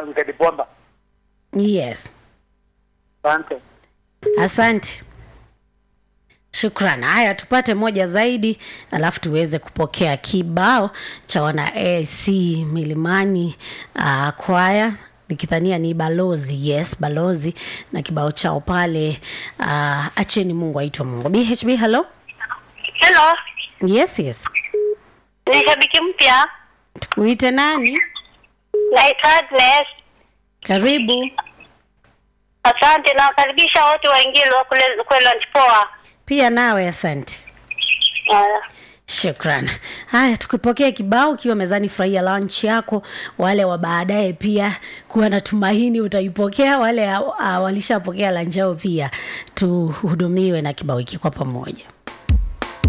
Ngedi Bomba. yes Asante. asante shukran haya tupate moja zaidi alafu tuweze kupokea kibao cha wana ac milimani uh, kwaya nikidhania ni balozi yes balozi na kibao chao pale uh, acheni mungu aitwa mungu bhb hello Hello, yes yes ni shabiki mpya. tukuite nani Naitwa Agnes. karibu Asante, nawakaribisha wote waingili wa kule kule lunch poa. pia nawe asante Haya. shukran haya tukipokea kibao ukiwa mezani furahia lunch yako wale wa baadaye pia kuwa na tumaini utaipokea wale uh, walishapokea lunch yao pia tuhudumiwe na kibao hiki kwa pamoja